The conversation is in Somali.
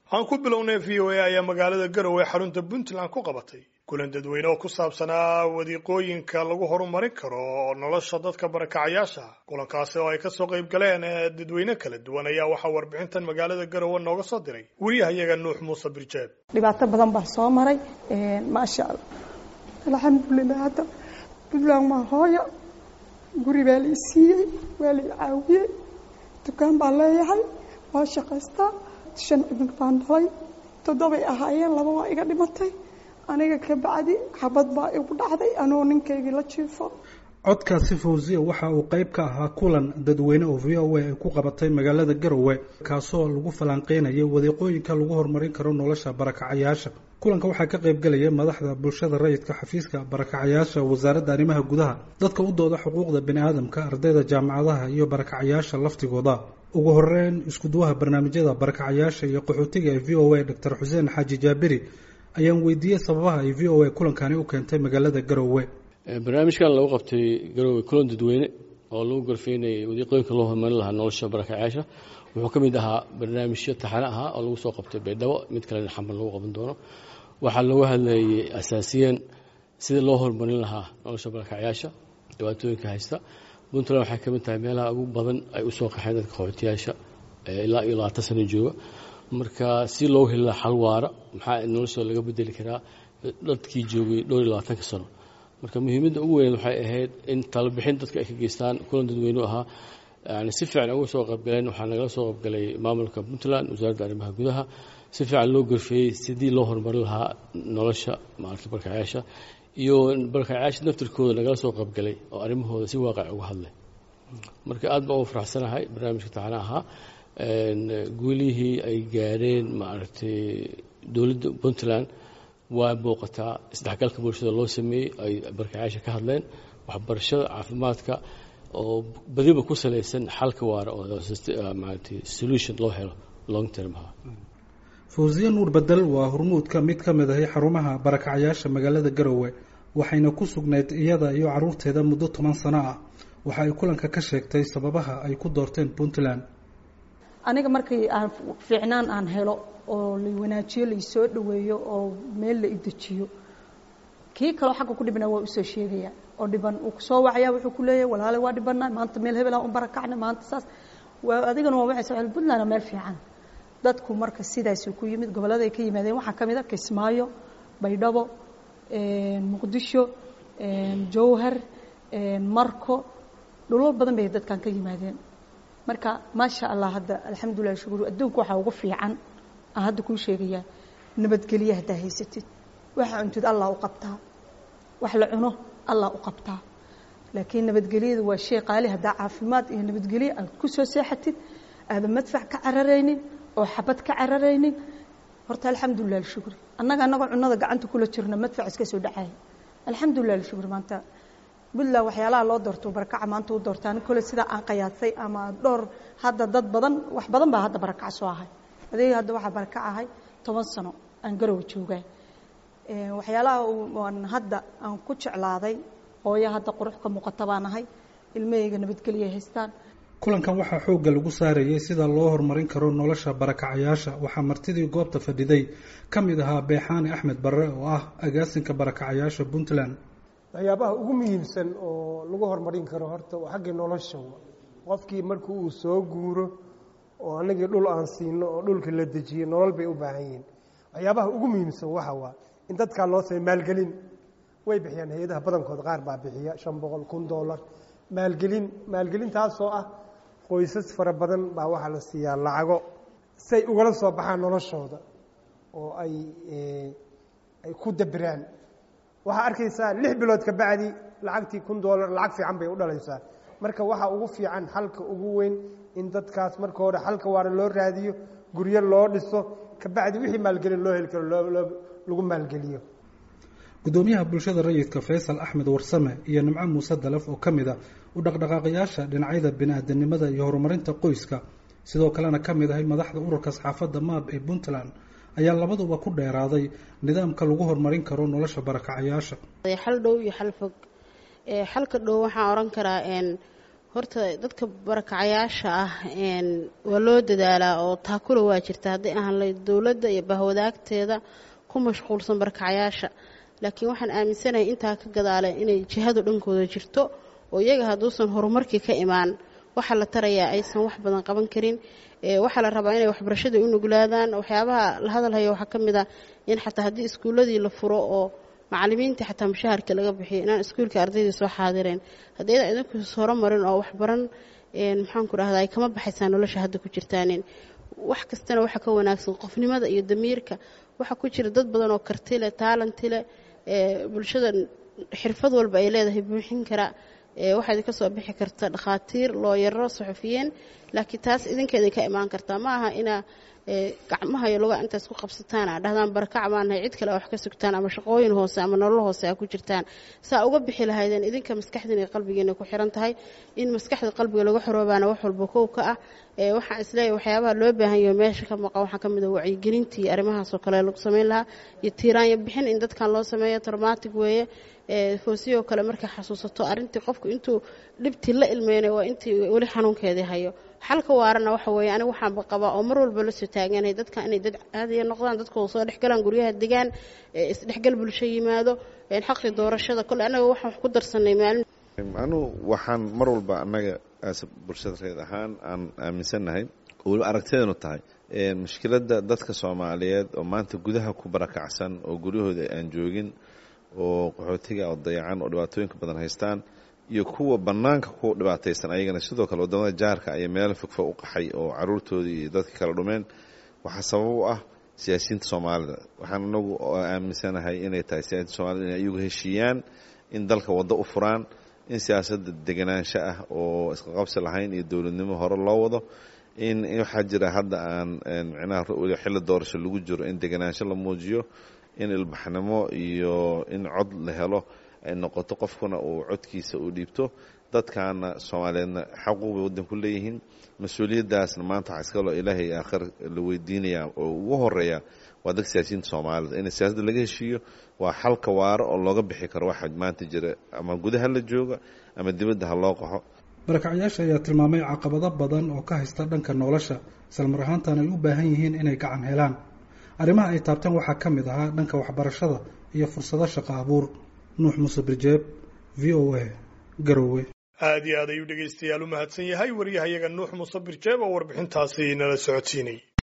aan ku bilownay v o a ayaa magaalada garowe xarunta puntland ku qabatay kulan dadweyne oo ku saabsanaa wadiiqooyinka lagu horumarin karo nolosha dadka barakacayaasha kulankaasi oo ay kasoo qayb galeen dadweyne kala duwan ayaa waxaa warbixintan magaalada garowe nooga soo diray weriyahayaga nuux muuse birjeeb dhibaato badan baa soo maray maasha allah alxamdulilah hadda puntland waa hooyo guri baa lai siiyey waa lai caawiyey dukaan baa leeyahay waa shaqaystaa shan cunug baan dhalay toddobay ahaayeen laba waa iga dhimatay aniga ka bacdi xabad baa igu dhacday anoo ninkaygii la jiifo codkaasi fawsiya waxa uu qayb ka ahaa kulan dadweyne oo v o a ay ku qabatay magaalada garowe kaasoo lagu falanqeynayay wadiiqooyinka lagu horumarin karo nolosha barakacayaasha kulanka waxaa ka qayb galaya madaxda bulshada rayidka xafiiska barakacayaasha wasaaradda arrimaha gudaha dadka u dooda xuquuqda bini aadamka ardayda jaamacadaha iyo barakacayaasha laftigooda ugu horeyn iskuduwaha barnaamijyada barakacayaasha iyo qaxootiga ee v o a doctor xuseen xaaji jaabiri ayaan weydiiyey sababaha ay v o a kulankani u keentay magaalada garowe barnaamijkan lagu qabtay garowe kulan dadweyne oo lagu gorfeynayay wadiiqooyinka loo horumarin lahaa nolosha barakacayaasha wuxuu ka mid ahaa barnaamijyo taxane ahaa oo lagu soo qabtay baydhabo mid kalena xamar lagu qaban doono waxaa looga hadlayay asaasiyan sidii loo horumarin lahaa nolosha barakacayaasha dhibaatooyinka haysta puntland waxay ka mid tahay meelaha ugu badan ay usoo qaxeen dadka qaxootiyaasha ilaa iyo labaatan sano jooga marka si loo heli lahaa xal waara maxaa noloshooda laga bedeli karaa dadkii joogay dhowr iyo labaatanka sano marka muhiimadda ugu weyn waxay ahayd in talabixin dadka ay ka geystaan kulan dadweynu ahaa yani si fiican uga soo qaybgaleen waxaa nagala soo qaybgalay maamulka puntland wasaaradda arrimaha gudaha si fiican loo gorfeeyey sidii loo horumarin lahaa nolosha maaragta barakacayaasha iyo barakacayaasha naftirkooda nagala soo qaybgalay oo arrimahooda si waaqac uga hadlay marka aad baan uga faraxsanahay barnaamijka taxana ahaa guulihii ay gaareen maaragtay dowladda puntland waa muuqataa isdhexgalka bulshada loo sameeyey ay barakacayaasha ka hadleen waxbarashada caafimaadka oo badiba ku salaysan xalka waara oo maaragtay solution loo helo long termha fawsiye nuur bedel waa hormuudka mid ka mid ahay xarumaha barakacayaasha magaalada garowe waxayna ku sugnayd iyada iyo caruurteeda muddo toban sano ah waxa ay kulanka ka sheegtay sababaha ay ku doorteen puntland aniga markii aan fiicnaan aan helo oo la wanaajiyo laisoo dhaweeyo oo meel la idejiyo kii kaloo xagga ku dhibna waa usoo sheegaya oo dhiban uu kusoo wacaya wuxuu ku leeyahay walaale waa dhibana maanta meel hebelaan u barakacna maanta saas waa adigana waa waxay soo puntland meel fiican dadku marka sidaasuu ku yimid gobollada ay ka yimaadeen waxaa ka mid a kismaayo baydhabo muqdisho jowhar marko dhulal badan bay dadkan ka yimaadeen marka maasha allah hadda alxamdulilah shukuru adduunka waxaa ugu fiican aan hadda kuu sheegayaa nabadgelye haddaa haysatid waxa cuntid allah u qabtaa wax la cuno allah u qabtaa laakiin nabadgelyada waa shay qaali haddaa caafimaad iyo nabadgelye aad ku soo seexatid aadan madfac ka cararaynin oo xabad ka cararaynin horta alxamdulilah alshukri annaga annagoo cunada gacanta kula jirna madfac iska soo dhacaya alxamdulilah alshukri maanta puntland waxyaalaha loo doorto barakaca maanta u doortaan kole sidaa aan qayaasay ama dhowr hadda dad badan wax badan baa hadda barakac soo ahay adeega hadda waxaa barakac ahay toban sano aan garow joogaa waxyaalaha aan hadda aan ku jeclaaday hooyo hadda qurux ka muuqata baan ahay ilmahayga nabadgelya haystaan kulankan waxaa xoogga lagu saarayay sida loo horumarin karo nolosha barakacayaasha waxaa martidii goobta fadhiday ka mid ahaa beexaani axmed barre oo ah agaasinka barakacayaasha puntland waxyaabaha ugu muhiimsan oo lagu horumarin karo horta waa xaggii nolosha qofkii markii uu soo guuro oo anagii dhul aan siino oo dhulka la dejiyo nolol bay u baahan yihiin waxyaabaha ugu muhiimsan waxa waa in dadkaa loo samey maalgelin way bixiyaan hay-adaha badankood qaar baa bixiya shan boqol kun dollar maalgelin maalgelintaasoo ah qoysas fara badan baa waxaa la siiyaa lacago say ugala soo baxaan noloshooda oo ay ay ku dabiraan waxaa arkaysaa lix bilood ka bacdi lacagtii kun dollar lacag fiican bay u dhalaysaa marka waxaa ugu fiican xalka ugu weyn in dadkaas marka hore xalka waara loo raadiyo guryo loo dhiso kabacdi wixii maalgelin loo heli karo lagu maalgeliyo gudoomiyaha bulshada rayidka faysal axmed warsame iyo nimco muuse dalaf oo ka mid a u dhaqdhaqaaqayaasha dhinacyada bini-aadanimada iyo horumarinta qoyska sidoo kalena ka mid ahay madaxda ururka saxaafadda maab ee puntland ayaa labaduba ku dheeraaday nidaamka lagu horumarin karo nolosha barakacayaasha xal dhow iyo xal fog xalka dhow waxaan oran karaa horta dadka barakacayaasha ah waa loo dadaalaa oo taakula waa jirta hadday ahaan layd dowladda iyo bahwadaagteeda ku mashquulsan barakacayaasha laakiin waxaan aaminsanahay intaa ka gadaale inay jihadu dhankooda jirto oo iyaga hadduusan horumarkii ka imaan waxaa la tarayaa aysan wax badan qaban karin waxaa la rabaa inay waxbarashada u nuglaadaan waxyaabaha la hadalhaya waxaa ka mid ah in xataa haddii iskuulladii la furo oo macalimiintii xataa mushaharka laga bixiyo inaan iskuulka ardaydii soo xaadireen haddii ayada idinku horumarin oo waxbaran maxaanku rahdaa ay kama baxaysaa nolosha hadda ku jirtaanin wax kastana waxaa ka wanaagsan qofnimada iyo damiirka waxaa ku jira dad badan oo kartile taalantile bulshada xirfad walba ay leedahay buuxin kara waxaa idinka soo bixi karta dhakhaatiir looyaro suxufiyiin laakiin taas idinka idinka imaan kartaa ma aha inaa gacmaha iyo lugaa intaas ku qabsataan aa dhahdaan barakac baanahay cid kale a wax ka sugtaan ama shaqooyin hoose ama nolol hoose a ku jirtaan saa uga bixi lahaydeen idinka maskaxdiina iyo qalbigiina ku xiran tahay in maskaxda qalbiga laga xoroobaana wax walba kow ka ah waxaan isleeyahy waxyaabaha loo baahan yaho meesha ka maqan waxaa ka mid a wacyigelintii arrimahaasoo kale lagu samayn lahaa iyo tiiraanya bixin in dadkan loo sameeyo traumatic weeye foosiyoo kale markay xasuusato arrintii qofku intuu dhibtii la ilmeynay waa intii weli xanuunkeedii hayo xalka waarana waxa weeye aniga waxaanba qabaa oo mar walba la soo taaganay dadka inay dad caadiya noqdaan dadkooda soo dhexgalaan guryaha degaan isdhexgal bulsho yimaado xaqii doorashada kole annaga waxaan wax ku darsanay maalin anu waxaan mar walba annaga bulshada reed ahaan aan aaminsannahay oo weliba aragtideenu tahay mushkiladda dadka soomaaliyeed oo maanta gudaha ku barakacsan oo guryahooda aan joogin oo qaxootiga oo dayacan oo dhibaatooyinka badan haystaan iyo kuwa bannaanka ku dhibaataysan ayagana sidoo kale waddamada jaarka ayaa meelo fogfog u qaxay oo caruurtoodii iyo dadka kala dhumeen waxaa sabab u ah siyaasiyiinta soomaalida waxaan anagu aaminsanahay inay tahay siyaasiyiinta soomaalida inay iyagu heshiiyaan in dalka waddo u furaan in siyaasadda deganaansho ah oo isqaqabsi lahayn iyo dowladnimo hore loo wado in waxaa jira hadda aan micnaha xilli doorasho lagu jiro in deganaansho la muujiyo in ilbaxnimo iyo in cod la helo ay noqoto qofkuna uu codkiisa uu dhiibto dadkaana soomaaliyeedna xaquuq bay waddanku leeyihiin mas-uuliyaddaasna maanta waxaa iska loo ilaahay aakhir la weydiinayaa oo ugu horeeya waa dadka siyaasiyiinta soomaalida in siyaasadda laga heshiiyo waa xalka waaro oo looga bixi karo waxa maanta jira ama gudaha la jooga ama dibadda ha loo qaxo barakacyaasha ayaa tilmaamay caqabado badan oo ka haysta dhanka nolosha islamar ahaantan ay u baahan yihiin inay gacan helaan arrimaha ay taabteen waxaa ka mid ahaa dhanka waxbarashada iyo fursado shaqo abuur nuux muuse birjeeb v o a garowe aad iyo aad ayuu dhegaystayaal u mahadsan yahay waryahayaga nuux muuse birjeeb oo warbixintaasi nala socodsiinay